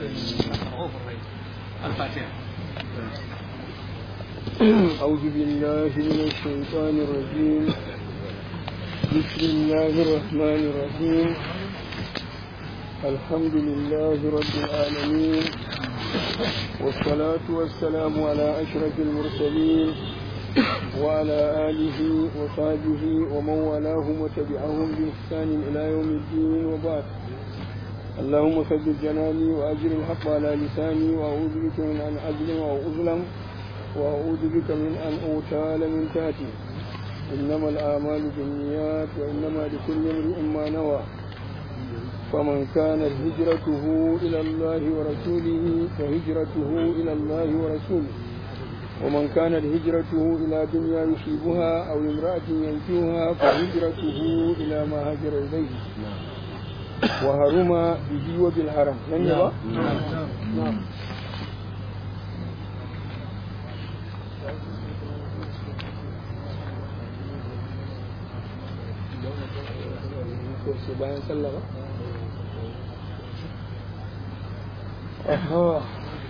الفاتحة أعوذ بالله من الشيطان الرجيم بسم الله الرحمن الرحيم الحمد لله رب العالمين والصلاة والسلام على أشرف المرسلين وعلى آله وصحبه ومن والاهم وتبعهم بإحسان إلى يوم الدين وبعد اللهم ثبت جناني وأجر الحق على لساني وأعوذ بك من أن أظلم أو أظلم وأعوذ بك من أن أغتال من تحتي إنما الأعمال بالنيات وإنما لكل امرئ ما نوى فمن كانت هجرته إلى الله ورسوله فهجرته إلى الله ورسوله ومن كانت هجرته إلى دنيا يصيبها أو امرأة ينكوها فهجرته إلى ما هاجر إليه وهرم به وبالحرم لن يبقى؟ نعم sai bayan sallah ba? Aha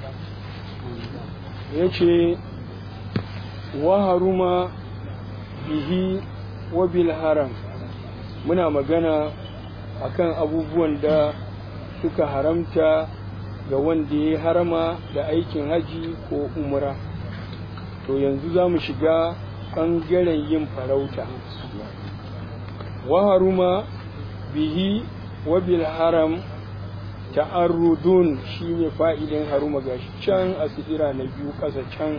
ya ce wa haruma bihi wa bil haram muna magana akan abubuwan da suka haramta ga wanda ya harama da aikin haji ko umra to yanzu za mu shiga ɓangaren yin farauta wa haruma bihi wa bil haram ta'arrudun shine fa'idin haruma gashi can a sidira na biyu ƙasa can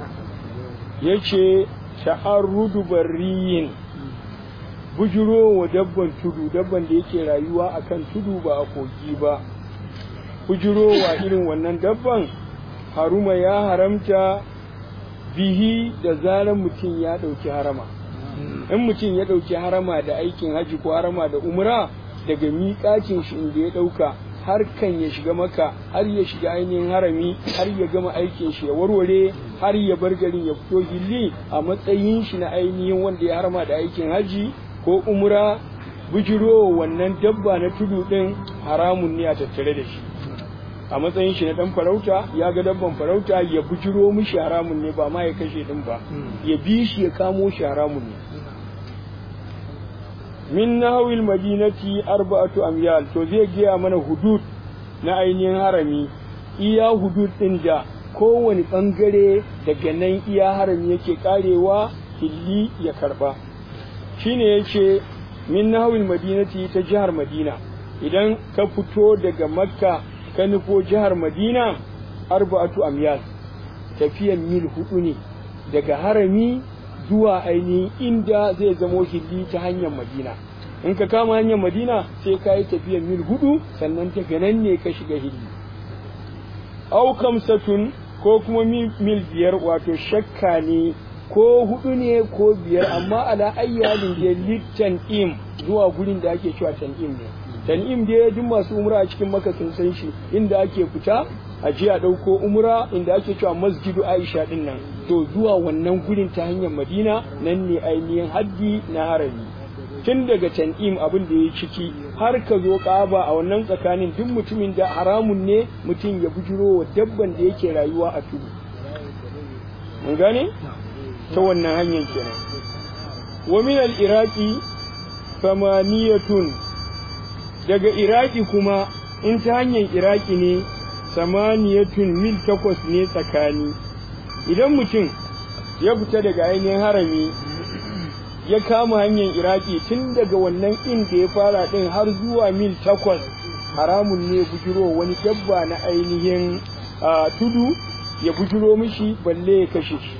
yace ta'arrudu barriyin bujuro wa dabban tudu dabban da yake rayuwa akan tudu ba a kogi ba bujuro wa irin wannan dabban haruma ya haramta bihi da zaran mutum ya ɗauki harama in mutum ya ɗauki harama da aikin haji ko harama da umra daga miƙacin shi inda ya ɗauka har kan ya shiga maka har ya shiga ainihin harami har ya gama aikin shi ya warware har ya bar garin ya fito hilli a matsayin shi na ainihin wanda ya harama da aikin haji ko umra bujiro wannan dabba na tudu ɗin haramun ne a tattare da shi a matsayin shi na dan farauta ya ga dabban farauta ya bujiro mishi haramun ne ba ma ya kashe din ba ya bi shi ya kamo shi haramun ne min nahawil madinati arba'atu amyal to zai gaya mana hudud na ainihin harami iya hudud din da kowane bangare daga nan iya harami yake karewa hilli ya karba shine yace min nahawil madinati ta jihar madina idan ka fito daga makka ka nufo jihar madina arba'atu amyal tafiyan mil hudu ne daga harami zuwa ainihin inda zai zamo hilli ta hanyar madina in ka kama hanyar madina sai ka yi tafiyan mil hudu sannan daga nan ne ka shiga hilli au kamsatun ko kuma mil biyar wato shakka ne ko hudu ne ko biyar amma ala ayyalin da littan im zuwa gurin da ake cewa tan'im ne tan'im dai duk masu umra a cikin maka sun san shi inda ake fita a je a ɗauko umra inda ake cewa masjidu aisha din nan to zuwa wannan gurin ta hanyar madina nan ne ainihin haddi na harami tun daga tan'im abin da ya ciki har ka zo ƙaba a wannan tsakanin duk mutumin da haramun ne mutum ya bujiro wa dabban da yake rayuwa a tudu mun gane ta wannan hanyar kenan wa min al-iraqi samaniyatun daga iraki kuma in ta hanyar iraki ne samaniyatun mil takwas ne tsakani idan mutum ya fita daga ainihin harami ya kama hanyar iraki tun daga wannan inda ya fara din har zuwa mil takwas haramun ne bujiro wani dabba na ainihin tudu ya bujiro mishi balle ya kashe shi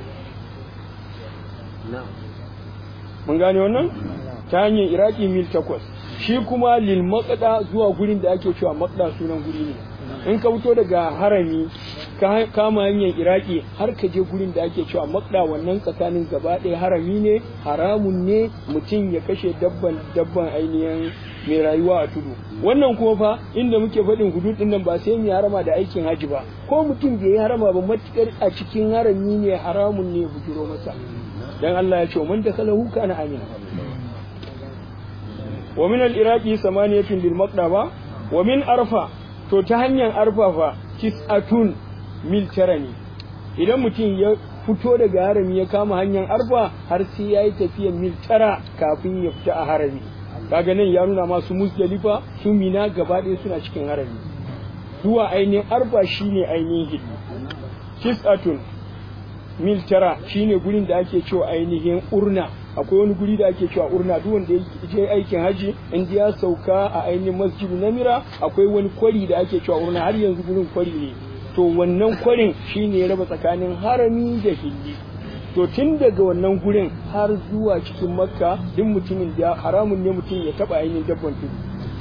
mun gane wannan ta hanyar iraki mil takwas shi kuma lil matsada zuwa gurin da ake cewa matsada sunan guri ne in ka fito daga harami ka kama hanyar iraki har ka je gurin da ake cewa matsada wannan tsakanin gaba ɗaya harami ne haramun ne mutum ya kashe dabban dabban ainihin mai rayuwa a tudu wannan kuma fa inda muke faɗin hudud ɗin nan ba sai mai harama da aikin haji ba ko mutum bai yi harama ba matukar a cikin harami ne haramun ne bujiro masa dan Allah ya ce man dakalahu kana amina wa min al-iraqi samaniyatun bil maqdaba wa min arfa to ta hanyar arfafa tis'atun mil tara ne idan mutum ya fito daga harami ya kama hanyar arfa har sai ya yi tafiyar mil tara kafin ya fita a harami kaga nan ya nuna masu musdalifa su mina gaba ɗaya suna cikin harami zuwa ainihin arfa shine ainihin hiddi tis'atun mil tara shine gurin da ake cewa ainihin urna akwai wani guri da ake cewa urna duk wanda ya je aikin haji in ya sauka a ainihin masjidu namira akwai wani kwari da ake cewa urna har yanzu gurin kwari ne to wannan kwarin shine ya raba tsakanin harami da hilli to tun daga wannan gurin har zuwa cikin makka duk mutumin da haramun ne mutum ya taba ainihin dabban tudu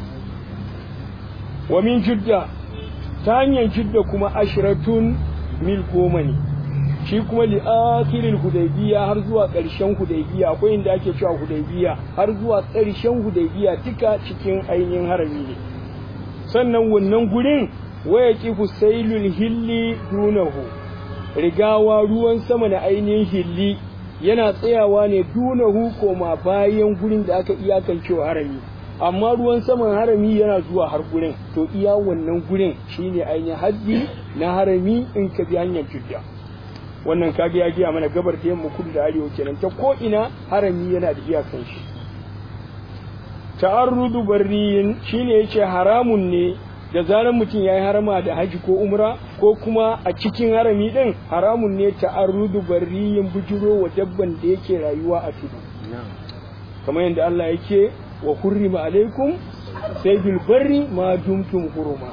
wa min jidda ta hanyar jidda kuma ashiratun mil goma ne shi kuma li akhiril hudaybiya har zuwa ƙarshen hudaybiya akwai inda ake cewa hudaybiya har zuwa ƙarshen hudaybiya duka cikin ainihin harami ne sannan wannan gurin waya kifu sailul hilli dunahu rigawa ruwan sama na ainihin hilli yana tsayawa ne dunahu koma bayan gurin da aka iyakancewa harami amma ruwan saman harami yana zuwa har gurin to iya wannan gurin shine ainihin haddi na harami in ka bi hanyar judda wannan kage ya giya mana gabar da yamma kudu da arewa kenan ta ko ina harami yana da iyakan shi ta'arrudu barriyin shine yace haramun ne da zaran mutum yayi harama da haji ko umra ko kuma a cikin harami din haramun ne ta'arrudu barriyin bujuro wa dabban da yake rayuwa a tudu kamar yadda Allah yake wa hurrima alaikum saydul barri ma dumtum huruma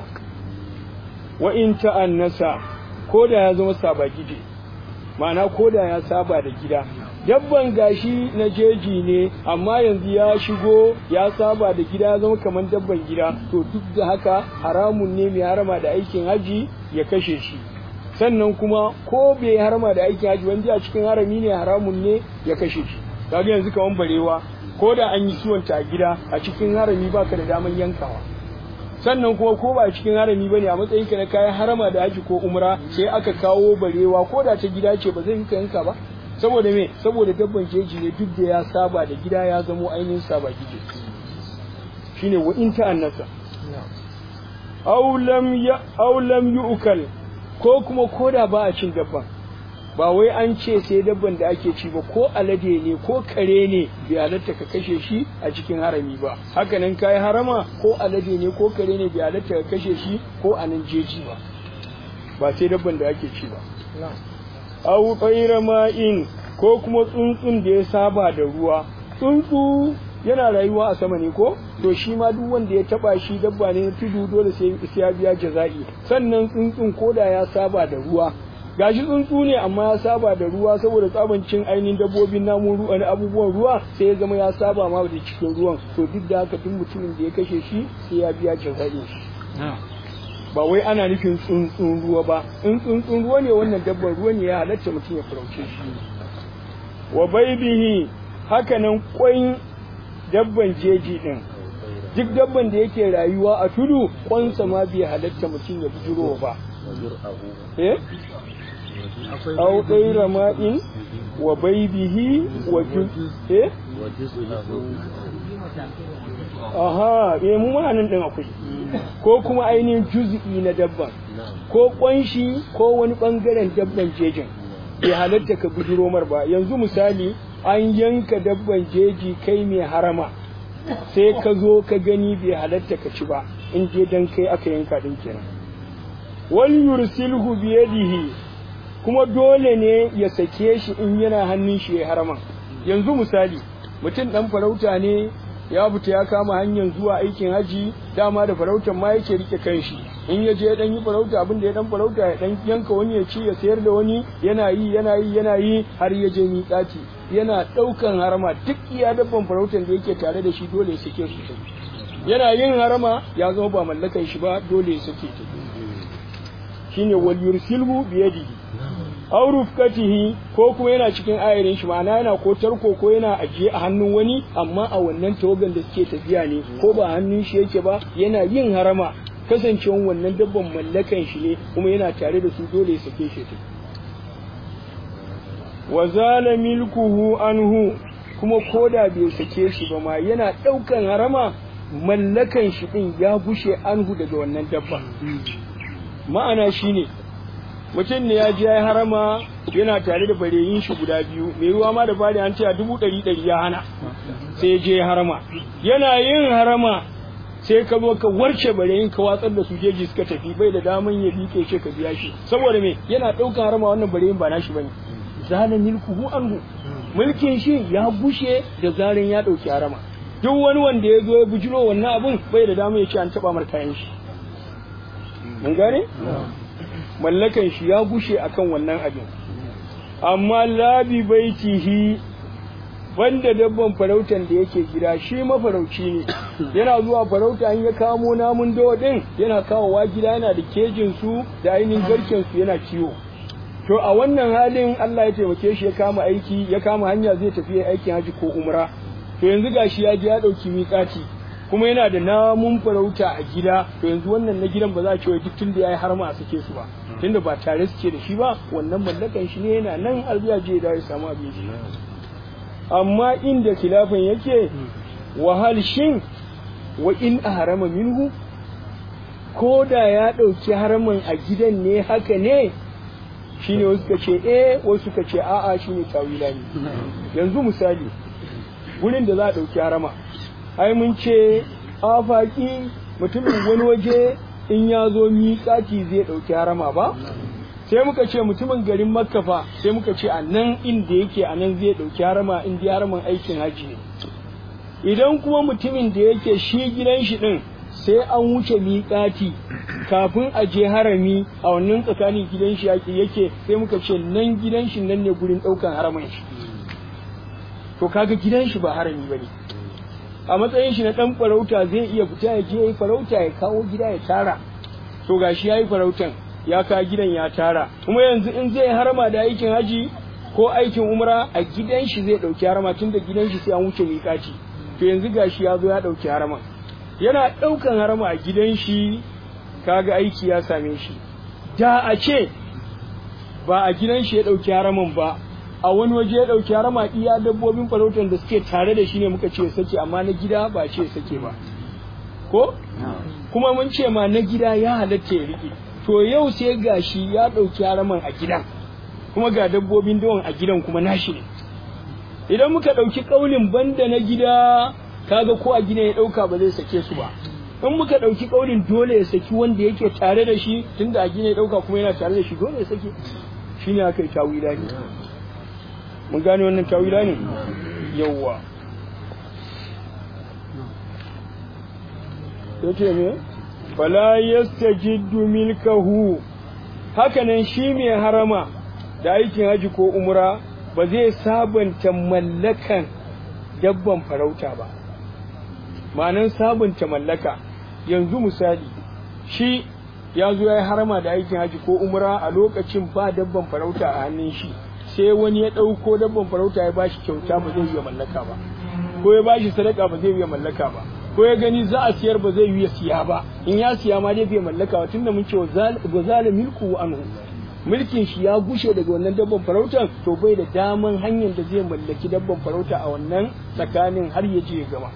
wa in ta'annasa ko da ya zama sabagije ma'ana ko da ya saba da gida dabban gashi na jeji ne amma yanzu ya shigo ya saba da gida ya zama kamar dabban gida to duk da haka haramun ne mai harama da aikin haji ya kashe shi sannan kuma ko bai harama da aikin haji wanda a cikin harami ne haramun ne ya kashe shi kaga yanzu kaman barewa ko da an yi suwanta a gida a cikin harami baka da daman yankawa sannan kuma ko ba cikin harami bane a matsayin ka na kayan harama da haji ko umra sai aka kawo barewa ko da ta gida ce ba zai ka yanka ba saboda me saboda dabban jeji ne duk da ya saba da gida ya zamo ainihin saba gije shine wa in ta'annasa aw lam ya aw lam yu'kal ko kuma koda ba a cin dabban ba wai an ce sai dabban da ake ci ba ko alade ne ko kare ne bai halatta ka kashe shi a cikin harami ba haka nan kai harama ko alade ne ko kare ne bai halatta ka kashe shi ko a nan jeji ba ba sai dabban da ake ci ba aw tsayra ma'in ko kuma tsuntsun da ya saba da ruwa tsuntsu yana rayuwa a sama ne ko to shi ma duk wanda ya taba shi dabba ne na tudu dole sai ya biya jaza'i sannan tsuntsun koda ya saba da ruwa gashi tsuntsu ne amma ya saba da ruwa saboda tsabancin ainihin dabbobin namun ruwa na abubuwan ruwa sai ya zama ya saba ma da cikin ruwan to duk da haka duk mutumin da ya kashe shi sai ya biya jaza'i ba wai ana nufin tsuntsun ruwa ba in tsuntsun ruwa ne wannan dabban ruwa ne ya halatta mutum ya farauce shi wa baibihi haka nan kwai dabban jeji din duk dabban da yake rayuwa a tudu kwansa ma bai halatta mutum ya bujiro ba eh aw ɗaira ma'in wa baibihi wa juz eh aha eh mu ma nan din akwai ko kuma ainihin juz'i na dabban ko kwanshi ko wani bangaren dabban jejin bai halatta ka bujiro mar ba yanzu misali an yanka dabban jeji kai mai harama sai ka zo ka gani bai halatta ka ci ba in je dan kai aka yanka din kenan wal yursilhu biyadihi kuma dole ne ya sake shi in yana hannun shi ya harama yanzu misali mutum dan farauta ne ya fita ya kama hanyar zuwa aikin haji dama da farautar ma yake rike kanshi in ya je dan yi farauta abin da ya dan farauta ya dan yanka wani ya ci ya sayar da wani yana yi yana yi yana yi har ya je miƙati yana ɗaukan harama duk iya dabban farautar da yake tare da shi dole ya sake su yana yin harama ya zama ba mallakan shi ba dole ya sake ta shine wal yursilhu biyadihi aw rufkatihi ko kuma yana cikin ayarin shi ma'ana yana ko tarko ko yana ajiye a hannun wani amma a wannan tawagan da suke tafiya ne ko ba hannun shi yake ba yana yin harama kasancewan wannan dabban mallakan shi ne kuma yana tare da su dole ya sake shi ta wa zala milkuhu anhu kuma koda bai sake shi ba ma yana daukan harama mallakan shi din ya gushe anhu daga wannan dabba ma'ana shine mutum ne ya je ya harama yana tare da bareyin shi guda biyu mai ruwa ma da fari an ce a dubu ɗari ɗari ya hana sai ya je ya harama yana yin harama sai ka zo ka warce bareyin ka watsar da su jeji suka tafi bai da daman ya liƙe ce ka biya shi saboda me yana ɗaukan harama wannan bareyin ba nashi bane zana milkuhu anhu mulkin shi ya bushe da zarin ya ɗauki harama duk wani wanda ya zo ya bujiro wannan abun bai da daman ya ce an taɓa mar kayan shi mun gane mallakan shi ya gushe akan wannan abin amma labi baitihi banda dabban farautan da yake gida shi mafarauci ne yana zuwa farauta in ya kamo namun dawa din yana kawowa gida yana da kejin su da ainihin garken su yana kiwo to a wannan halin Allah ya taimake shi ya kama aiki ya kama hanya zai tafi aikin haji ko umra to yanzu gashi ya je ya dauki miƙati kuma yana da namun farauta a gida to yanzu wannan na gidan ba za a ce duk tun da yayi har ma a sake su ba tunda ba tare suke da shi ba wannan mallakan shi ne yana nan har ya je da ya samu abin shi amma inda khilafin yake wahal shin wa in harama minhu ko da ya ɗauki haramin a gidan ne haka ne shine wasu ka ce eh wasu ka ce a'a shine tawila ne yanzu misali gurin da za a ɗauki harama ai mun ce afaki mutumin wani waje in ya zo miƙati zai ɗauki harama ba sai muka ce mutumin garin makka fa sai muka ce a nan inda yake a nan zai ɗauki harama in dai haramin aikin haji ne idan kuma mutumin da yake shi gidan shi ɗin sai an wuce miƙati kafin a je harami a wannan tsakanin gidan shi yake sai muka ce nan gidan shi nan ne gurin ɗaukan haramin shi to kaga gidan shi ba harami ba ne a matsayin shi na dan farauta zai iya fita ya je yayi farauta ya kawo gida ya tara to gashi yayi farautan ya ka gidan ya tara kuma yanzu in zai harama da aikin haji ko aikin umra a gidan shi zai dauki harama tunda gidan shi sai an wuce miƙaci to yanzu gashi ya zo ya dauki harama yana daukan harama a gidan shi kaga aiki ya same shi da a ce ba a gidan shi ya dauki haraman ba a wani waje ya ɗauki harama iya dabbobin farautar da suke tare da shi ne muka ce sake amma na gida ba ce sake ba ko kuma mun ce ma na gida ya halatta ya riƙe to yau sai gashi ya ɗauki haraman a gidan kuma ga dabbobin dawan a gidan kuma nashi ne idan muka ɗauki ƙaunin banda na gida kaga ko a gida ya ɗauka ba zai sake su ba in muka ɗauki ƙaunin dole ya saki wanda yake tare da shi tunda a gina ya ɗauka kuma yana tare da shi dole ya sake shine aka yi tawila ne mun gane wannan tawila ne yawwa yace me fala yastajiddu milkahu hakanan shi mai harama da aikin haji ko umra ba zai sabanta mallakan dabban farauta ba ma'anan sabunta mallaka yanzu misali shi ya zo ya yi harama da aikin haji ko umra a lokacin ba dabban farauta a hannun shi sai wani ya ɗauko dabban farauta ya bashi kyauta ba zai iya mallaka ba ko ya bashi sadaka ba zai iya mallaka ba ko ya gani za a siyar ba zai iya siya ba in ya siya ma dai bai mallaka ba tunda mun ce wa zala milku anhu mulkin shi ya gushe daga wannan dabban farautan to bai da daman hanyar da zai mallaki dabban farauta a wannan tsakanin har ya je ya gama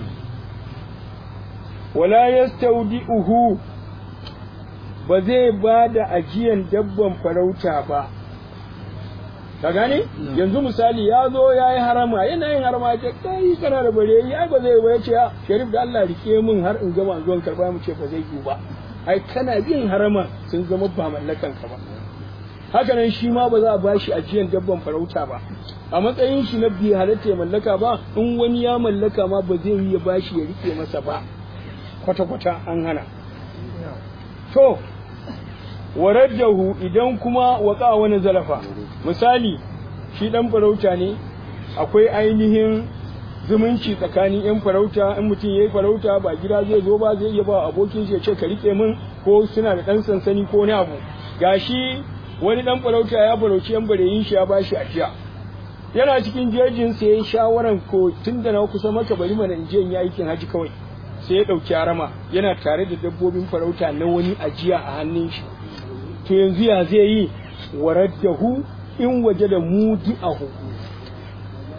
wala yastaudi'uhu ba zai ba da ajiyan dabban farauta ba ka gane yanzu misali ya zo ya yi harama yana yin harama ya ce kai kana da bare yi ai ba zai ba ya ce sharif da Allah rike min har in gama zuwan karba mu ce ba zai yi ba ai kana bin harama sun zama ba mallakan ka ba haka nan shi ma ba za a bashi ajiyan dabban farauta ba a matsayin shi na bi halatta ya mallaka ba in wani ya mallaka ma ba zai yi ya bashi ya rike masa ba kwata-kwata an hana to waraddahu idan kuma waka wani zalafa misali shi dan farauta ne akwai ainihin zumunci tsakanin yan farauta in mutum yayi farauta ba gida zai zo ba zai iya ba abokin shi ya ce ka rike min ko suna da dan sansani ko wani abu gashi wani dan farauta ya farauci yan bareyin shi ya bashi ajiya yana cikin jejin sai ya shawaran ko tunda na kusa maka bari mana in je in yi aikin haji kawai sai ya dauki harama yana tare da dabbobin farauta na wani ajiya a hannun shi to yanzu ya zai yi waraddahu in waje da mudi ahu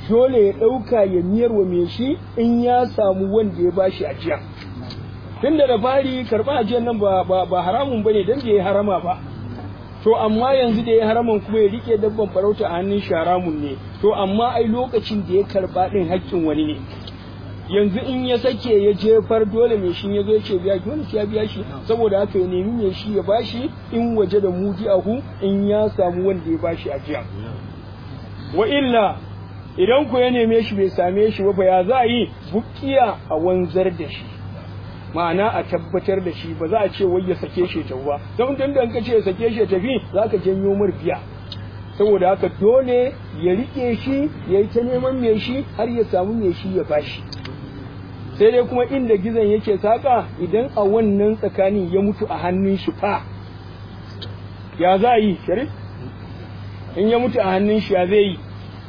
dole ya ɗauka ya miyar wa mai shi in ya samu wanda ya bashi ajiya tunda da fari karɓar ajiyar nan ba ba haramun bane dan bai harama ba to amma yanzu da ya haraman kuma ya rike dabban farauta a hannun shi haramun ne to amma ai lokacin da ya karba din haƙƙin wani ne yanzu in ya sake ya jefar dole mai shi ya zo ya ce biya dole ya biya shi saboda haka ya nemi mai shi ya bashi in waje da mudi ahu in ya samu wanda ya bashi ajiya wa illa idan ku ya neme shi bai same shi ba ya za a yi bukiya a wanzar da shi ma'ana a tabbatar da shi ba za a ce wai ya sake shi ta ba don dan dan ka ce ya sake shi tafi za ka janyo mar biya saboda haka dole ya rike shi ya yi ta neman mai shi har ya samu mai shi ya bashi sai dai kuma inda gizon yake saka idan a wannan tsakanin ya mutu a hannun shi fa ya za a yi sharif in ya mutu a hannun shi ya zai yi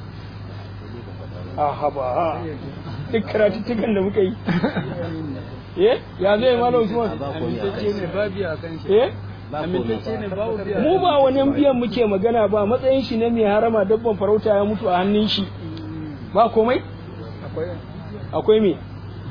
a haba duk karatuttukan da muka yi eh ya zai malam Usman amintacce ne ba biya kan shi eh amintacce ne ba biya mu ba wani biyan muke magana ba matsayin shi ne mai harama dabban farauta ya mutu a hannun shi ba komai akwai akwai me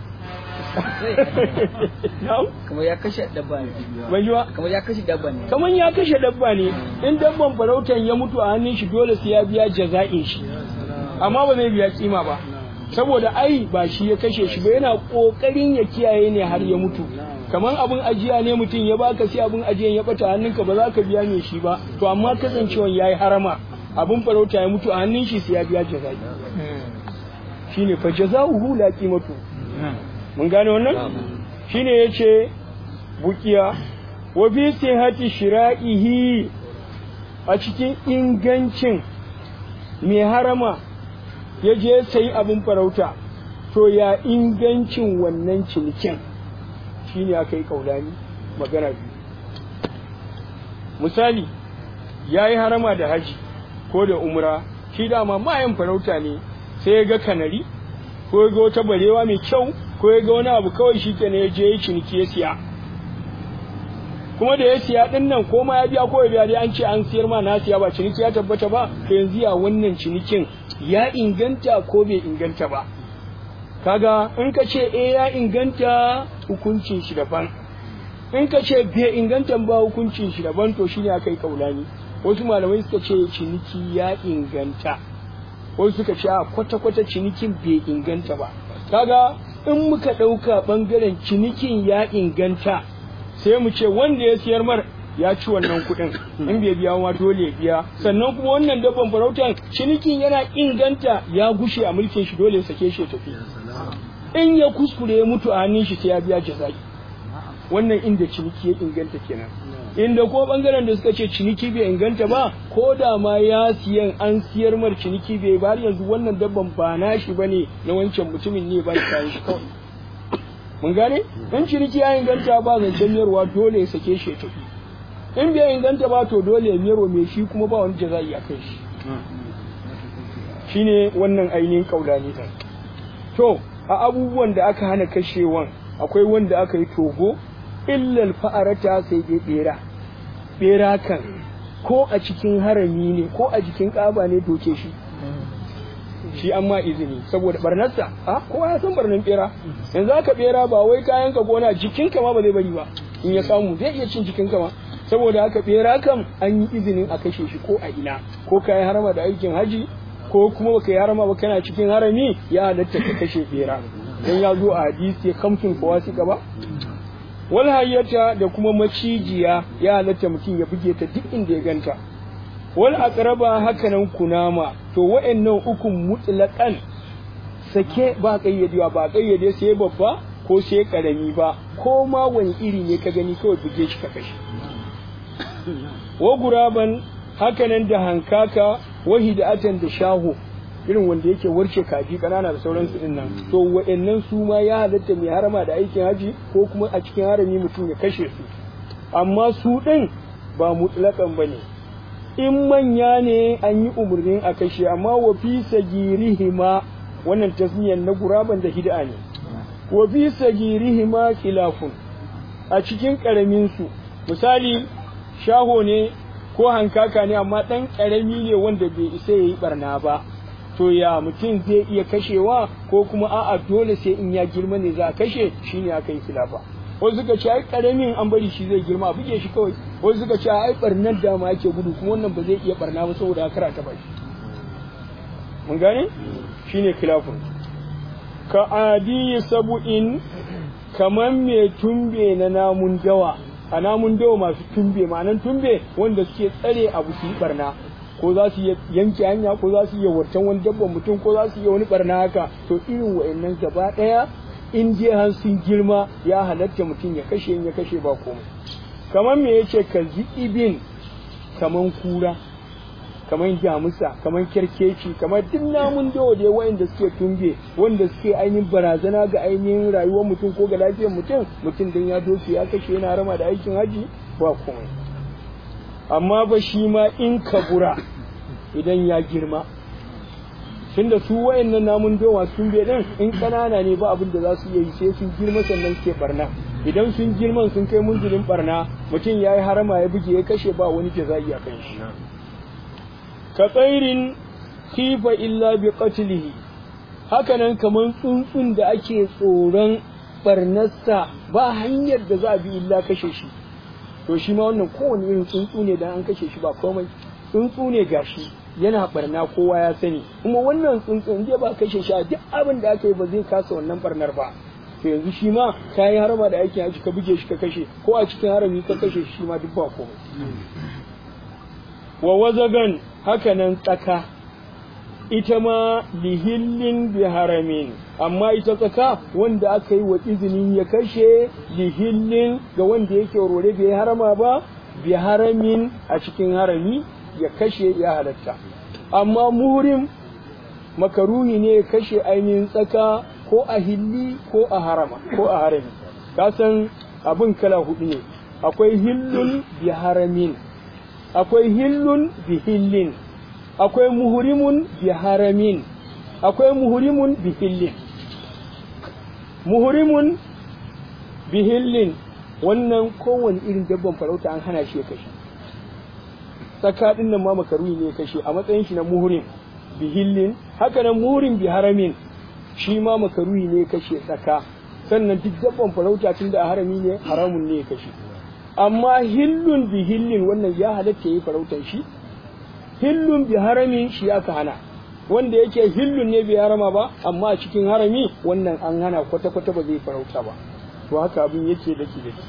na'am kamar ya kashe dabba ne ban ji ba kamar ya kashe dabba ne kaman ya kashe dabba ne in dabban farautan ya mutu a hannun shi dole sai ya biya jaza'in shi amma ba zai biya kima ba saboda ai ba shi ya kashe shi ba yana kokarin ya kiyaye ne har ya mutu kaman abin ajiya ne mutum ya baka sai abin ajiyan ya bata hannunka ba za ka biya mai shi ba to amma kasancewan yayi harama abin farauta ya mutu a hannun shi sai ya biya jaza'i shine fa jaza'uhu la qimatu mun gane wannan shine yace bukiya wa bi sihati shira'ihi a cikin ingancin mai harama ya je sayi abin farauta to ya ingancin wannan cinikin shi ne aka yi kaulani magana biyu misali ya yi harama da haji ko da umra shi dama mayan farauta ne sai ya ga kanari ko ya ga wata barewa mai kyau ko ya ga wani abu kawai shi kenan ya je ya ciniki ya siya kuma da ya siya din nan ko ma ya biya ko ya biya dai an ce an siyar ma na siya ba ciniki ya tabbata ba to yanzu ya wannan cinikin ya inganta ko bai inganta ba kaga in ka ce eh ya inganta hukuncin shi daban in ka ce bai inganta ba hukuncin shi daban to shine aka yi kaulani wasu malamai suka ce ciniki ya inganta wasu suka ce a kwata-kwata cinikin bai inganta ba kaga in muka ɗauka ɓangaren cinikin ya inganta sai mu ce wanda ya siyar mar ya ci wannan kuɗin in bai biya ma dole ya biya sannan kuma wannan dabban farautan cinikin yana inganta ya gushe a mulkin shi dole ya sake shi ya tafi in ya kuskure ya mutu a hannun shi sai ya biya jaza'i wannan inda ciniki ya inganta kenan inda ko bangaren da suka ce ciniki bai inganta ba ko da ma ya siyan an siyar mar ciniki bai ba yanzu wannan dabban ba nashi bane na wancan mutumin ne ba kayan shi kawai mun gane in ciniki ya inganta ba zancen miyarwa dole ya sake shi ya tafi in bai inganta ba to dole ya miyarwa mai shi kuma ba wani jaza'i a kai shi shine wannan ainihin kaulani din to a abubuwan da aka hana kashewan akwai wanda aka yi togo illal fa'arata sai dai bera bera kan ko a cikin harami ne ko a jikin kaba ne doke shi shi an ma izini saboda barnarsa a kowa ya san barnan bera yanzu aka bera ba wai kayan ka gona jikinka ma ba zai bari ba in ya samu zai iya cin jikinka ma saboda haka bera kam an yi izinin a kashe shi ko a ina ko kayan harama da aikin haji ko kuma baka yi harama ba kana cikin harami ya halatta ka kashe bera dan ya zo a hadisi kamfin kawasi ba wal hayyata da kuma macijiya ya halatta mutum ya buge ta duk inda ya ganta wal aqraba hakanan kunama to wa'annan ukun mutlaqan sake ba kayyadewa ba kayyade sai babba ko sai karami ba ko ma wani iri ne ka gani kawai buge shi ka kashe wa guraban hakanan da hankaka wahidatan da shaho irin wanda yake warke kaji kanana da sauransu din nan to wa'annan su ma ya halatta mai harama da aikin haji ko kuma a cikin harami mutum ya kashe su amma su din ba mutlakan bane in manya ne an yi umarnin a kashe amma wa fi sagirihima wannan tasmiyan na guraban da hid'a ne wa fi sagirihima khilafun a cikin karamin su misali shaho ne ko hankaka ne amma dan karami ne wanda bai isa yayi barna ba to ya mutum zai iya kashewa ko kuma a'a dole sai in ya girma ne za a kashe shine aka yi khilafa wasu suka ce ai karamin an bari shi zai girma a buge shi kawai wasu suka ce ai barnar da ma yake gudu kuma wannan ba zai iya barna ba saboda haka ta bashi mun gane shine khilafun ka adi sabu'in kaman mai tumbe na namun dawa a namun dawa masu tumbe ma'anan tumbe wanda suke tsare abu su yi barna ko za su yanke hanya ko za su iya wartan wani dabban mutum ko za su iya wani barna haka to irin wa'annan gaba daya in je har sun girma ya halatta mutum ya kashe in ya kashe ba komai kamar me yace ka ibin kaman kura kamar jamusa kamar kerkeci kamar duk namun dawa da wa'anda suke tumbe wanda suke ainihin barazana ga ainihin rayuwar mutum ko ga lafiyar mutum mutum dan ya doke ya kashe yana rama da aikin haji ba komai amma ba shi ma in kabura idan ya girma tunda su wayannan namun dawa sun bai din in kanana ne ba abin da za su yi sai sun girma sannan suke barna idan sun girman sun kai munzulin barna mutum ya yi harama ya buge ya kashe ba wani jaza'i a kan shi ka tsairin kifa illa bi qatlihi hakanan kaman tsuntsun da ake tsoron barnarsa ba hanyar da za a bi illa kashe shi to shi ma wannan kowane irin tsuntsu ne dan an kashe shi ba komai tsuntsu ne gashi yana barna kowa ya sani kuma wannan tsuntsu in ba kashe shi a duk abin da aka yi ba zai kasa wannan barnar ba to yanzu shi ma ka yi harama da aikin haji ka buge shi ka kashe ko a cikin harami ka kashe shi ma duk ba komai wa wazagan haka nan tsaka ita ma lihillin bi haramin amma ita tsaka wanda aka yi wa izinin ya kashe lihillin ga wanda yake rore bai harama ba bi haramin a cikin harami ya kashe ya halatta amma muhrim makaruhi ne ya kashe ainihin tsaka ko a hilli ko a harama ko a harami kasan abin kala hudu ne akwai hillun bi haramin akwai hillun bi hillin akwai muhrimun bi haramin akwai muhrimun bi hillin muhrimun bi hillin wannan kowane irin dabban farauta an hana shi ya kashe tsaka din nan ma makaruhi ne ya kashe a matsayin shi na muhrim bi hillin haka nan muhrim bi haramin shi ma makaruhi ne ya kashe tsaka sannan duk dabban farauta tun da a harami ne haramun ne ya kashe amma hillun bi hillin wannan ya halatta yi farautar shi hillun bi haramin shi aka hana wanda yake hillun ne bai harama ba amma a cikin harami wannan an hana kwata-kwata ba zai farauta ba to haka abin yake daki daki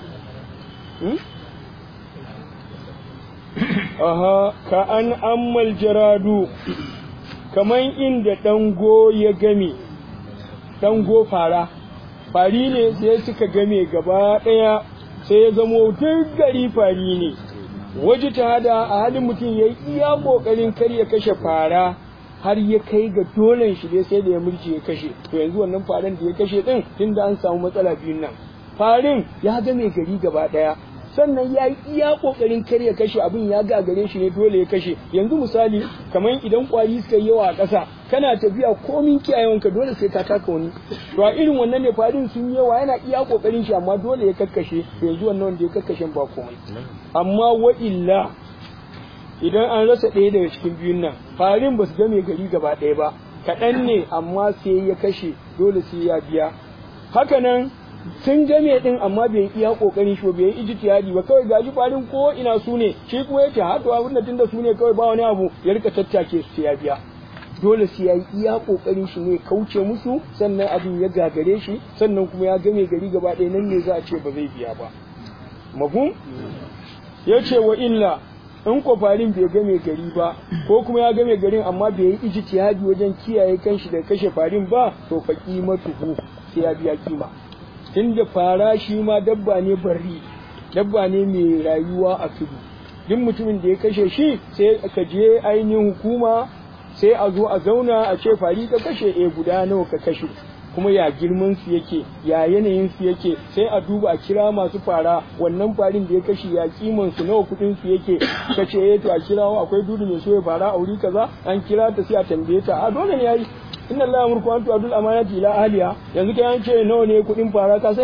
aha ka an ammal jaradu kaman inda dango ya game dango fara fari ne sai suka game gaba daya sai ya zamo duk gari fari ne waje ta hada a halin mutum ya yi iya kokarin kar ya kashe fara har ya kai ga dolen shi dai sai da ya murje ya kashe to yanzu wannan faran da ya kashe din tunda an samu matsala biyun nan farin ya ga mai gari gaba daya sannan ya yi iya kokarin kar ya kashe abin ya gagare shi ne dole ya kashe yanzu misali kamar idan kwari suka yi yawa a ƙasa kana tafiya komin kiyayewanka dole sai ka taka wani to a irin wannan ne farin sun yawa yana iya kokarin shi amma dole ya kakkashe yanzu wannan wanda ya kakkashe ba komai amma wa illa idan an rasa ɗaya daga cikin biyun nan farin ba su ga mai gari gaba ɗaya ba kaɗan ne amma sai ya kashe dole sai ya biya hakanan sun game din amma bai iya kokarin shi bai yi ijtihadi ba kawai gaji farin ko ina su ne shi kuma yace ha to abin da tunda su ne kawai ba wani abu ya rika tattake su ya biya dole sai ya yi iya kokarin shi ne kauce musu sannan abin ya gagare shi sannan kuma ya game gari gaba ɗaya nan ne za a ce ba zai biya ba mafhum yace wa illa in ko farin bai game gari ba ko kuma ya game garin amma bai yi ijtihadi wajen kiyaye kanshi da kashe farin ba to fa qimatuhu sai ya biya kima tunda fara shi ma dabba ne bari dabba ne mai rayuwa a tudu duk mutumin da ya kashe shi sai ka je ainihin hukuma sai a zo a zauna a ce fari ka kashe e guda nawa ka kashe kuma ya girman su yake ya yanayin su yake sai a duba a kira masu fara wannan farin da ya kashe ya kiman su nawa kudin su yake ka ce eh to a kirawo akwai dudu mai so ya fara a wuri kaza an kira ta sai a tambaye ta a dole ne yayi inna Allah yamurku an tu'adul amanati ila ahliha yanzu kai an ce nawa ne kudin fara ka sani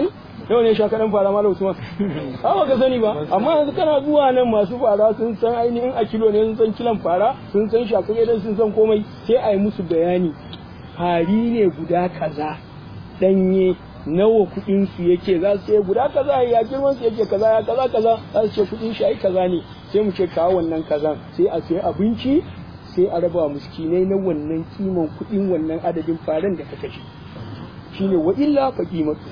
yau ne sha kaɗan fara malam usman ba ka sani ba amma yanzu kana zuwa nan masu fara sun san ainihin a kilo ne sun san kilan fara sun san shakare dan sun san komai sai a yi musu bayani fari ne guda kaza danye nawa kuɗin su yake za su ce guda kaza ya girman su yake kaza ya kaza kaza za su ce kuɗin shi ai kaza ne sai mu ce kawo wannan kazan sai a sai abinci sai a raba miskinai na wannan kiman kuɗin wannan adadin faran da ka kashe shine wa illa fa qimatu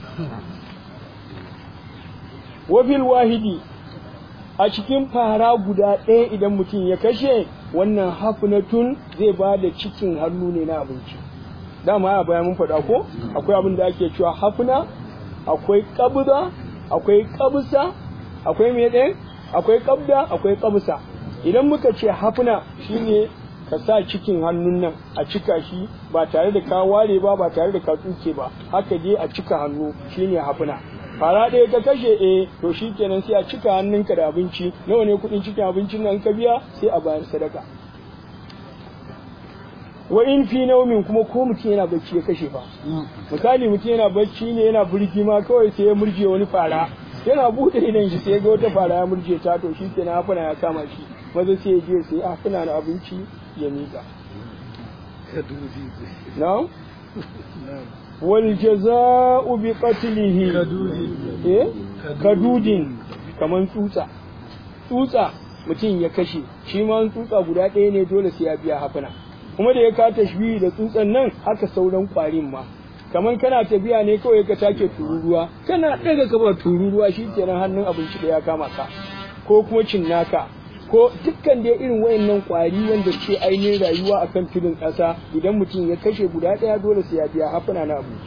wa bil wahidi a cikin fara guda ɗaya idan mutum ya kashe wannan hafnatun zai ba da cikin hannu ne na abinci dama a baya mun faɗa ko akwai abin da ake cewa hafna akwai qabda akwai qabsa akwai me ɗaya akwai qabda akwai qabsa idan muka ce hafna shine ka sa cikin hannun nan a cika shi ba tare da ka ware ba ba tare da ka tsuke ba haka dai a cika hannu shine hafna fara ɗaya ka kashe eh to shi kenan sai a cika hannunka da abinci nawa ne kuɗin cikin abincin nan ka biya sai a bayar sadaka wa in fi naumin kuma ko mutum yana bacci ya kashe fa misali mutum yana bacci ne yana burgi ma kawai sai ya murje wani fara yana bude idan shi sai ga wata fara ya murje ta to shi kenan hafuna ya kama shi maza sai ya je sai hafuna na abinci ya miƙa na'am wal jaza'u bi qatlihi eh kadudin kaman tsutsa tsutsa mutum ya kashe shi ma tsutsa guda ɗaya ne dole sai ya biya hafuna kuma da ya ka tashbihi da tsutsan nan haka sauran kwarin ma kaman kana tafiya ne kawai ka take tururuwa kana daga kafa tururuwa shikenan hannun abinci da ya kama ka ko kuma cinnaka ko dukkan dai irin wayannan kwari wanda ke ainihin rayuwa akan tudun ƙasa idan mutum ya kashe guda ɗaya dole sai ya biya hafuna na abinci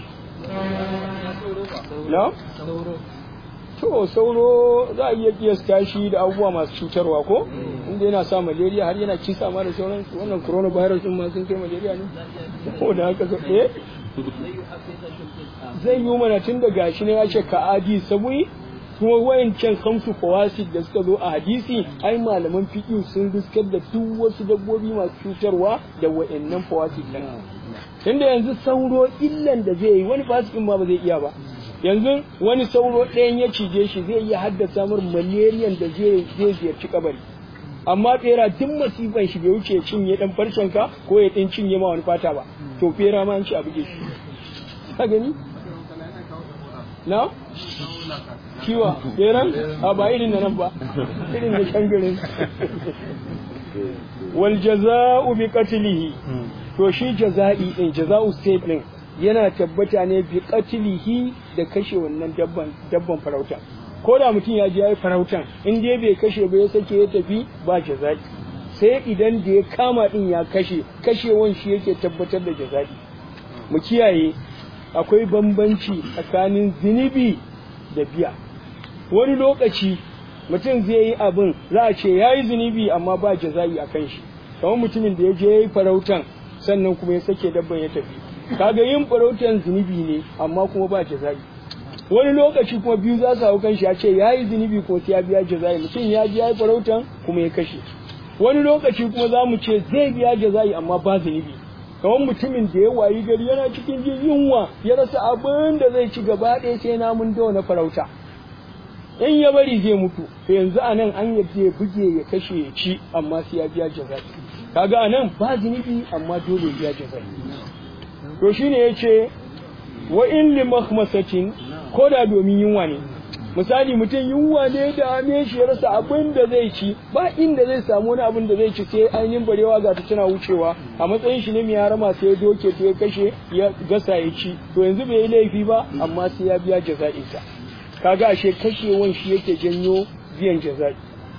na to sauro za a iya kiyasta shi da abubuwa masu cutarwa ko inda yana sa malaria har yana kisa ma da sauransu wannan coronavirus din ma sun kai malaria ne ko da haka so eh zai yi mana tun da gashi ne ya ce ka adi sabui kuma wayancan kamsu fawasid da suka zo a hadisi ai malaman fiqh sun riskar da duk wasu dabbobi masu cutarwa da wayannan fawasid din tunda yanzu sauro illan da zai yi wani fasikin ma ba zai iya ba yanzu wani sauro ɗayan ya cije shi zai iya haddasa mar malariyan da zai zai ziyarci kabari amma bera duk masifan shi bai wuce cinye dan farcen ka ko ya din cinye ma wani fata ba to bera ma an ci a buge shi ka gani na kiwa beran a ba irin da nan ba irin da shangarin wal jaza'u bi qatlihi to shi jaza'i din jaza'u state din yana tabbata ne bi qatlihi da kashe wannan dabban dabban farauta ko da mutum ya je yayi farautan in dai bai kashe ba ya sake ya tafi ba jaza'i sai idan da ya kama din ya kashe kashewan shi yake tabbatar da jaza'i mu kiyaye akwai bambanci tsakanin zinubi da biya wani lokaci mutum zai yi abin za a ce ya yi zunubi amma ba jaza'i a kan shi kamar mutumin da ya je ya yi farautan sannan kuma ya sake dabban ya tafi kaga yin farautan zunubi ne amma kuma ba jaza'i wani lokaci kuma biyu za su hau kan shi ya ce ya yi zunubi kuma sai ya biya jaza'i mutum ya ji ya yi farautan kuma ya kashe wani lokaci kuma za mu ce zai biya jaza'i amma ba zunubi kamar mutumin da ya wayi gari yana cikin jin yunwa ya rasa abin da zai ci gaba ɗaya sai namun dawa na farauta in ya bari zai mutu to yanzu a nan an yadda ya buge ya kashe ya ci amma sai ya biya jaza'i kaga a nan ba zunubi amma dole ya biya jaza'i to shine ya ce wa in li mahmasatin ko da domin yunwa ne misali mutum yunwa ne da ame shi ya rasa abin da zai ci ba inda zai samu wani abin da zai ci sai ainihin barewa ga ta tana wucewa a matsayin shi ne mai harama sai ya doke ta ya kashe ya gasa ya ci to yanzu bai yi laifi ba amma sai ya biya jaza'insa kaga ashe kashewan shi yake janyo biyan jaza'i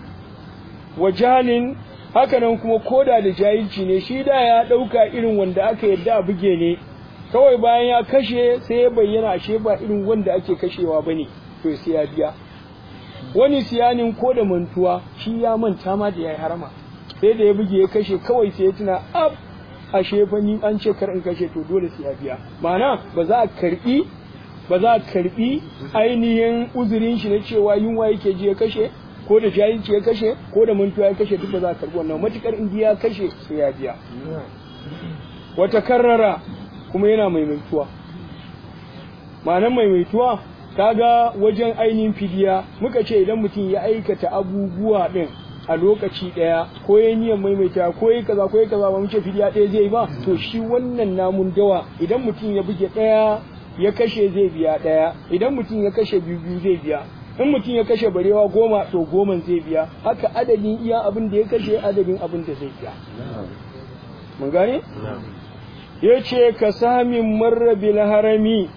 wa jalin hakanan kuma koda da jahilci ne shi da ya dauka irin wanda aka yadda a buge ne kawai bayan ya kashe sai ya bayyana ashe ba irin wanda ake kashewa bane to sai ya biya wani siyanin ko da mantuwa shi ya manta ma da yayi harama sai da ya buge ya kashe kawai sai ya tuna ab ashe fa ni an ce kar in kashe to dole sai ya biya ma'ana ba za a karbi ba za a karbi ainihin uzurin shi na cewa yunwa yake ji ya kashe ko da jahilci ya kashe ko da mantuwa ya kashe duk ba za a karbi wannan matukar in ya kashe sai ya biya wata karrara kuma yana maimaituwa ma'anan maimaituwa kaga wajen ainihin fidiya muka ce idan mutum ya aikata abubuwa din a lokaci ɗaya ko ya niyan maimaita ko ya kaza ko ya kaza ba mu ce fidiya ɗaya zai ba to shi wannan namun dawa idan mutum ya buge ɗaya ya kashe zai biya ɗaya idan mutum ya kashe biyu biyu zai biya in mutum ya kashe barewa goma to goman zai biya haka adadin iya abin da ya kashe adadin abin da zai biya mun gane ya ce ka samin marrabil harami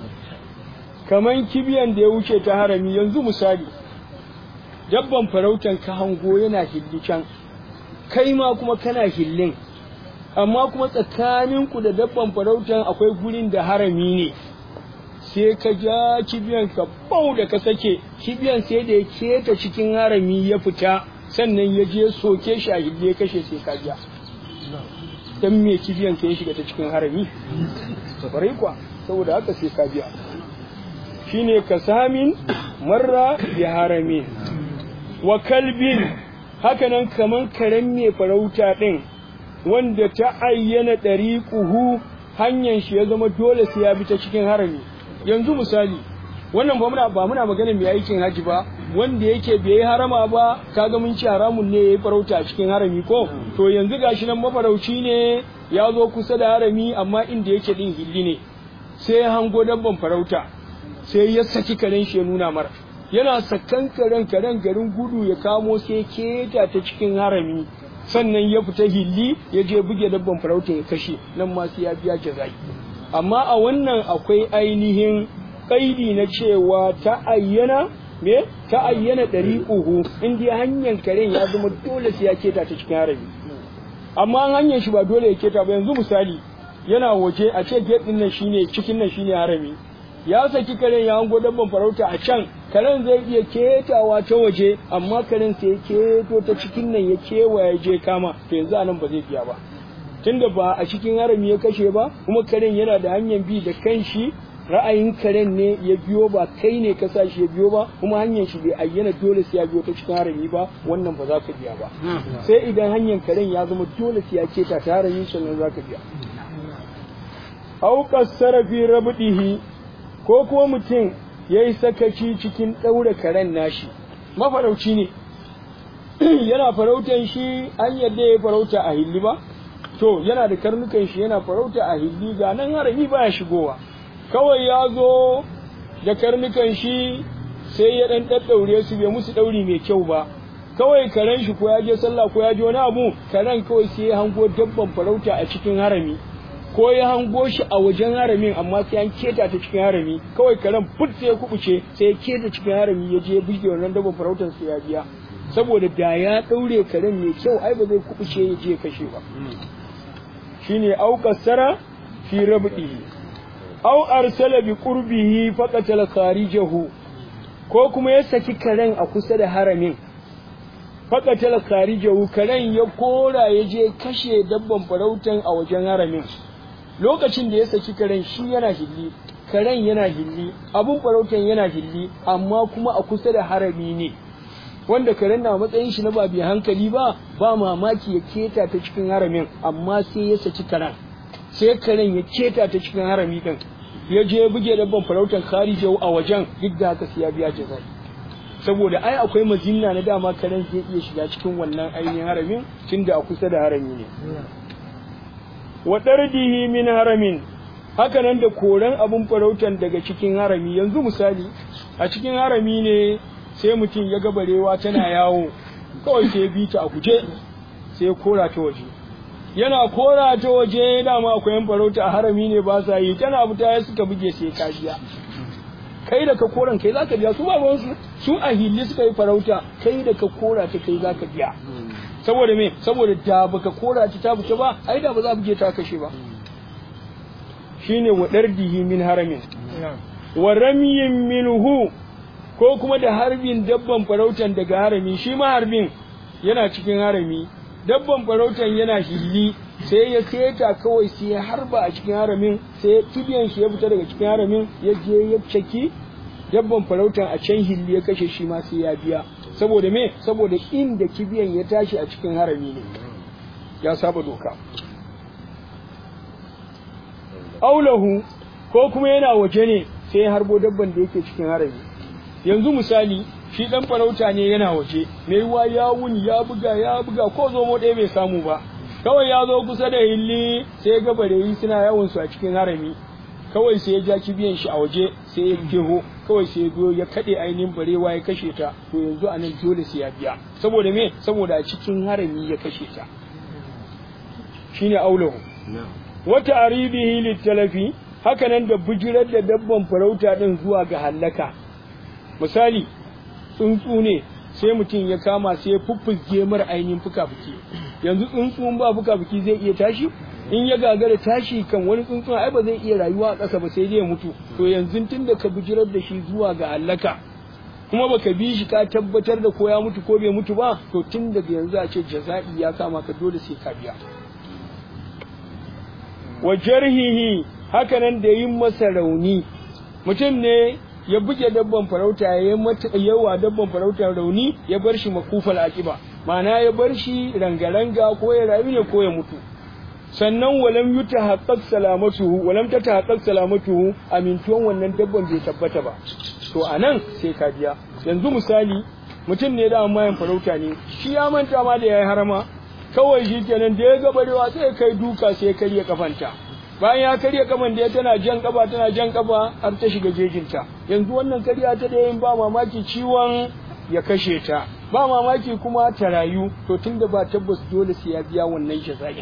kaman kibiyan da ya wuce ta harami yanzu misali dabban farautan ka hango yana hilli can kai ma kuma kana hillin amma kuma tsakaninku da dabban farautan akwai gurin da harami ne sai ka ja kibiyan ka bau da ka sake kibiyan sai da ya keta cikin harami ya fita sannan ya je soke shi a hilli ya kashe sai ka ja dan me kibiyan ka ya shiga ta cikin harami kwarai kwa saboda haka sai ka biya shine kasamin marra bi harami wa kalbin hakanan kaman karen mai farauta din wanda ta ayyana ɗariƙuhu hanyar shi ya zama dole sai ya bi ta cikin harami yanzu misali wannan ba muna ba muna magana mai aikin haji ba wanda yake bai harama ba kaga mun ci haramun ne yayi farauta a cikin harami ko to yanzu gashi nan mafarauci ne ya zo kusa da harami amma inda yake din hilli ne sai ya hango dabban farauta sai ya saki karen shi ya nuna mara yana sakan karen karen garin gudu ya kamo sai keta ta cikin harami sannan ya fita hilli ya je buge dabban farauta ya kashe nan ma sai ya biya jazai amma a wannan akwai ainihin kaidi na cewa ta ayyana me ta ayyana uhu in dai hanyar karen ya zama dole sai ya keta ta cikin harami amma hanyar shi ba dole ya keta ba yanzu misali yana waje a ce gate din nan shine cikin nan shine harami ya saki karen ya hango dabban farauta a can karen zai iya ketawa ta waje amma karen sai ya keto ta cikin nan ya kewaye je kama to yanzu anan ba zai biya ba tunda ba a cikin harami ya kashe ba kuma karen yana da hanyar bi da kanshi ra'ayin karen ne ya biyo ba kai ne ka sa shi ya biyo ba kuma hanyar shi bai ayyana dole sai ya biyo ta cikin harami ba wannan ba za ka biya ba sai idan hanyar karen ya zama dole sai ya keta ta harami sannan za ka biya au qassara fi rabdihi ko kuma mutum ya yi sakaci cikin ɗaure karen nashi mafarauci ne yana farautan shi an yadda ya farauta a hilli ba to yana da karnukan shi yana farauta a hilli ga nan harami baya shigowa kawai ya zo da karnukan shi sai ya ɗan ɗaɗɗaure su bai musu ɗauri mai kyau ba kawai karen shi ko ya je sallah ko ya je wani abu karen kawai sai ya hango dabban farauta a cikin harami ko ya hango shi a wajen haramin amma sai an keta ta cikin harami kawai karen fut sai ya kubuce sai ya keta cikin harami ya je buge wannan dabban farautar sai ya biya saboda da ya daure karen mai kyau ai ba zai kubuce ya je kashe ba shine au kasara fi rabdihi au arsala bi qurbihi faqatala kharijahu ko kuma ya saki karen a kusa da haramin faqatala kharijahu karen ya kora ya je kashe dabban farautan a wajen haramin lokacin da ya saki karen shi yana hilli karen yana hilli abun farautan yana hilli amma kuma a kusa da harami ne wanda karen na matsayin shi na ba bi hankali ba ba mamaki ya keta ta cikin haramin amma sai ya saki karen sai karen ya keta ta cikin harami din ya je buge dabban farautan kharijau a wajen duk da haka sai ya biya jazai saboda ai akwai mazinna na dama karen zai iya shiga cikin wannan ainihin haramin tunda a kusa da harami ne wa dardihi min haramin haka nan da koran abun farautan daga cikin harami yanzu misali a cikin harami ne sai mutum ya ga barewa tana yawo kawai sai bi ta a guje sai kora ta waje yana kora ta waje dama akwai yan farauta a harami ne ba sa yi tana fita ya suka buge sai ka biya kai da ka koran kai zaka biya su ba su su a hilli suka yi farauta kai da ka kora ta kai zaka biya saboda me saboda da baka kora ta ta fita ba ai da ba za buge ta kashe ba shine wa dardihi min haramin wa ramiyin minhu ko kuma da harbin dabban farautan daga harami shi ma harbin yana cikin harami dabban farautan yana hilli sai ya keta kawai sai ya harba a cikin haramin sai kibiyan shi ya fita daga cikin haramin ya je ya caki dabban farautan a can hilli ya kashe shi ma sai ya biya saboda me saboda inda kibiyan ya tashi a cikin harami ne ya saba doka aulahu ko kuma yana waje ne sai ya harbo dabban da yake cikin harami yanzu misali shi dan farauta ne yana waje mai ruwa ya wuni ya buga ya buga ko zomo ɗaya bai samu ba kawai ya zo kusa da hilli sai ya ga bareyi suna yawon su a cikin harami kawai sai ya ja kibiyan shi a waje sai ya jeho kawai sai ya zo ya kaɗe ainihin barewa ya kashe ta to yanzu anan dole sai ya biya saboda me saboda a cikin harami ya kashe ta shine aulahu wata aribihi littalafi hakanan da bijirar da dabban farauta din zuwa ga hallaka misali tsuntsu ne sai mutum ya kama sai ya fuffuzge mara ainihin fuka-fuki yanzu tsuntsun ba fuka-fuki zai iya tashi in ya gagara tashi kan wani tsuntsun ai ba zai iya rayuwa a ƙasa ba sai dai ya mutu to yanzu tun da ka bijirar da shi zuwa ga hallaka kuma baka bi shi ka tabbatar da ko ya mutu ko bai mutu ba to tun daga yanzu a ce jaza'i ya kama ka dole sai ka biya wa jarhihi hakanan da yin masa rauni mutum ne ya buge dabban farauta ya mata yawa dabban farauta rauni ya bar shi makufal akiba ma'ana ya bar shi rangaranga ko ya rayu ne ko ya mutu sannan walam yuta haqqaq salamatuhu walam ta haqqaq salamatuhu amintuwan wannan dabban bai tabbata ba to anan sai ka biya yanzu misali mutum ne da mayan farauta ne shi ya manta ma da yayi harama kawai shi kenan da ya ga barewa sai kai duka sai karya kafanta bayan ya karya kafan da ya tana jan kafa tana jan kafa har ta shiga jejinta yanzu wannan karya ta da yin ba mamaki ciwon ya kashe ta ba mamaki kuma ta rayu to tunda ba tabbas dole sai ya biya wannan jaza'in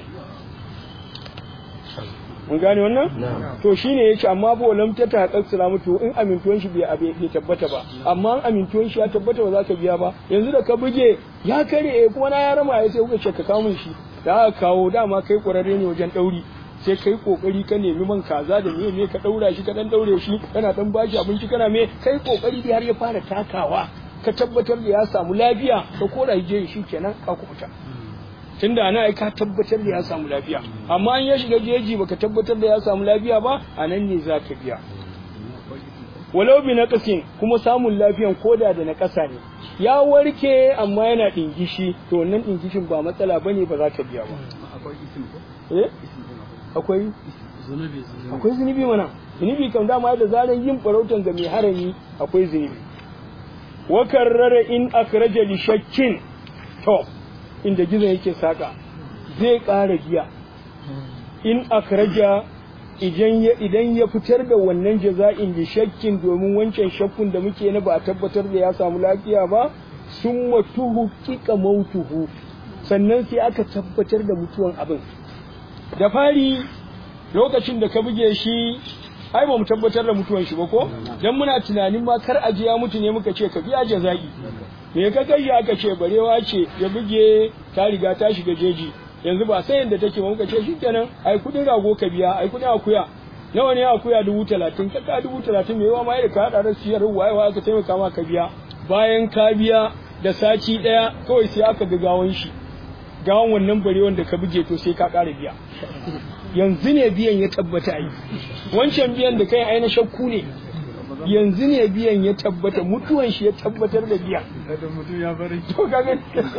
mun gane wannan to shine yace amma ba lam ta ta haƙƙa salamatu in amintuwan shi bai bai tabbata ba amma in amintuwan shi ya tabbata ba za ka biya ba yanzu da ka buge ya kare kuma na ya rama ya sai kuka ce ka kawo min shi da aka kawo dama kai ƙwararre ne wajen ɗauri sai kai kokari ka nemi man kaza da me me ka daura shi ka dan daure shi kana dan bashi abinci kana me kai kokari da har ya fara takawa ka tabbatar da ya samu lafiya ka kora je shi kenan ka kubuta tunda ana ai ka tabbatar da ya samu lafiya amma an ya shiga jeji baka tabbatar da ya samu lafiya ba anan ne za ka biya walau bi naqasin kuma samun lafiyan koda da naƙasa ne ya warke amma yana dingishi to wannan dingishin ba matsala bane ba za ka biya ba eh akwai akwai zunubi mana zunubi kan dama da zaran yin farautan ga mai harami akwai zunubi wa karrara in akraja li shakkin to inda gizon yake saka zai ƙara biya in akraja idan ya idan ya fitar da wannan jaza'in li shakkin domin wancan shakkun da muke na ba a tabbatar da ya samu lafiya ba sun matuhu kika mautuhu sannan sai aka tabbatar da mutuwan abin da fari lokacin da ka buge shi ai ba mu tabbatar da mutuwan shi ba ko dan muna tunanin ma kar aje ya mutu ne muka ce ka biya jaza'i me ka kai aka ce barewa ce ya buge ta riga ta shiga jeji yanzu ba sai yanda take ba muka ce shikenan ai kudin rago ka biya ai kudin akuya nawa ne akuya dubu talatin ka ka dubu talatin me yawa ma da ka hada da siyar waye waye ka taimaka ma ka biya bayan ka biya da sati daya kawai sai aka ga gawan shi gawan wannan bare wanda ka buge to sai ka ƙara biya yanzu ne biyan ya tabbata yi wancan biyan da kai aina shakku ne yanzu ne biyan ya tabbata mutuwan shi ya tabbatar da biya mutum ya bari to kaga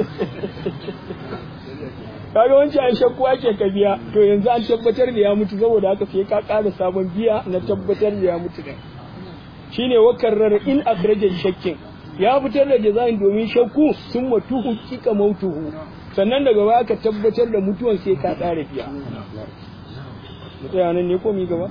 kaga wancan ai shakku ake ka biya to yanzu an tabbatar da ya mutu saboda haka sai ka ƙara sabon biya na tabbatar da ya mutu din shine wakarrar in akhraja shakkin ya fitar da jaza'in domin shakku sun matuhu kika mautuhu sannan daga baya ka tabbatar da mutuwan sai ka ƙara biya mu tsaya nan ne ko mi gaba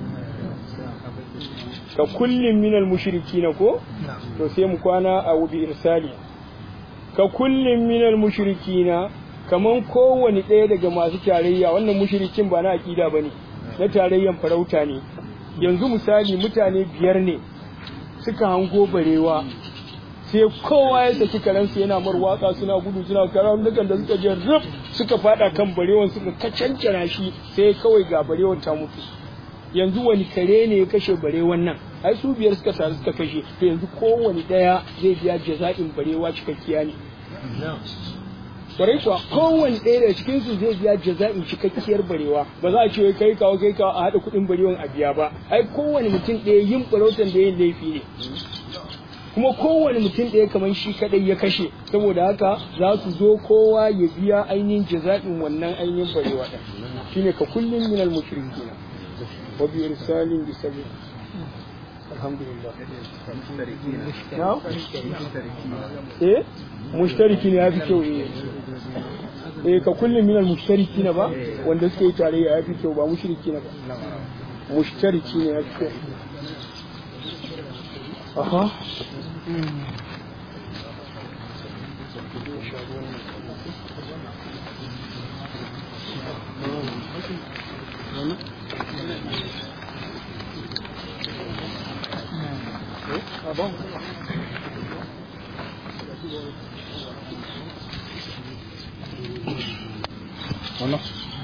ka kullum minal mushrikina ko to sai mu kwana a wubi irsali ka kullum minal mushrikina kaman kowane ɗaya daga masu tarayya wannan mushrikin ba na aƙida bane na tarayyan farauta ne yanzu misali mutane biyar ne suka hango barewa sai kowa ya saki karansu yana mar waka suna gudu suna karam dukan da suka je rub suka fada kan barewan suka kacancana shi sai kawai ga barewan ta mutu yanzu wani kare ne ya kashe barewan nan ai su biyar suka taru suka kashe to yanzu kowane daya zai biya jaza'in barewa cikakkiya ne kwarai kuwa kowane ɗaya daga cikin su zai biya jaza'in cikakkiyar barewa ba za a ce kai kawo kai kawo a haɗa kuɗin barewan a biya ba ai kowane mutum ɗaya yin farautan da yin laifi ne kuma kowane mutum ɗaya kamar shi kaɗai ya kashe saboda haka za su zo kowa ya biya ainihin jaza'in wannan ainihin barewa ɗin shine ka kullum minal mushrikina wa bi irsalin bi sabil alhamdulillah na eh mushtariki ne ya fi kyau eh eh ka kullum minal mushtariki na ba wanda suke yi tarayya ya fi kyau ba mushriki na ba mushtariki ne ya fi kyau aha Ah bon Voilà.